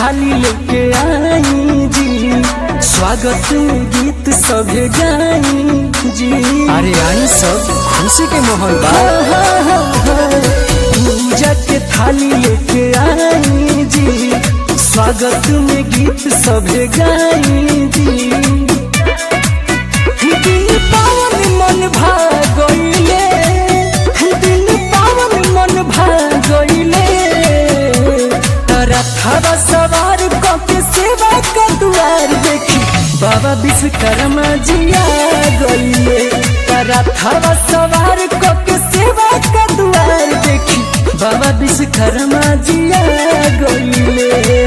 थाली लेके आई जी स्वागत में गीत सभे गाई जी अरे आई सब खुशी के माहौल बा पूजा के थाली लेके आई जी स्वागत में गीत सभे गाई जी दिन पावन मन भागइले दिन पावन मन भागइले रथवा सवार कके सेवा का दुआर देखी बाबा विश्वकर्मा जिया गइले रथवा सवार कके सेवा का दुआर देखी बाबा विश्वकर्मा जिया गइले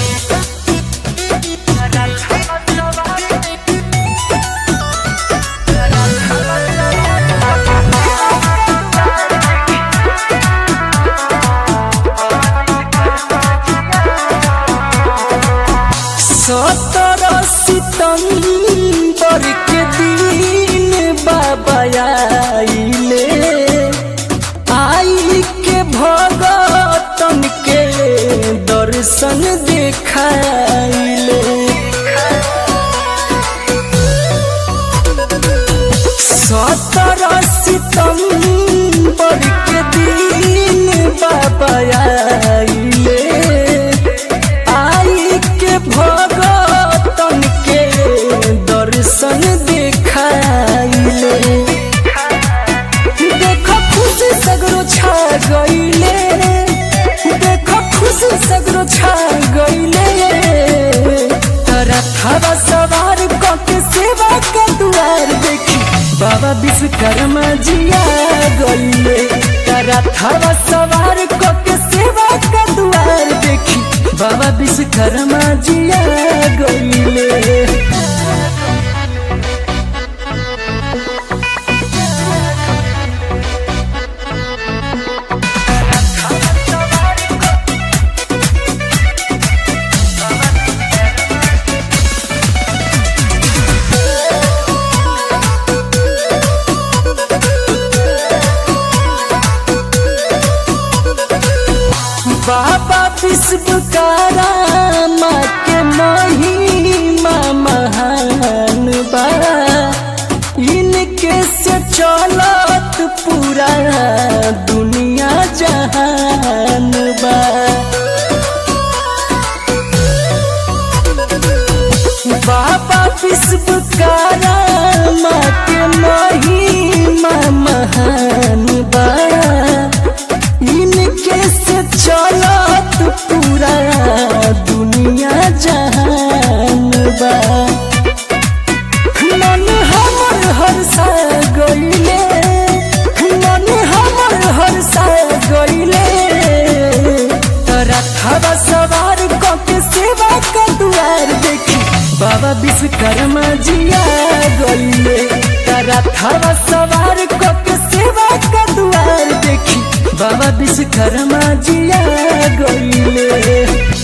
सत्रह सितंबर के दिन बाबा आइले आई के भगतन के दर्शन देखाइले सत्रह सितंबर के दिन बाबा आइले आई के भगतन के दर्शन देखाइले देख खुशी सगरो छा गइले देख खुशी सगरो छा गइले रथवा सवार कके सेवा का दुआर देखी बाबा विश्वकर्मा जिया गइले रथवा सवार कके सेवा का दुआर देखी बाबा विश्वकर्मा जिया गइले बाबा विश्वकारा माँ के महिमा महान बा इनके से चलत पूरा दुनिया जहान बा बाबा विश्वकारा माँ के महिमा महान बा इनके से चलत पूरा दुनिया जहान बा मन हमर हर्षा गइले मन हमर हर्षा गइले रथवा सवार कके सेवा का दुआर देखी बाबा विश्वकर्मा जिया गइले रथवा सवार कके सेवा का दुआर देखी बाबा विश्वकर्मा जिया गइले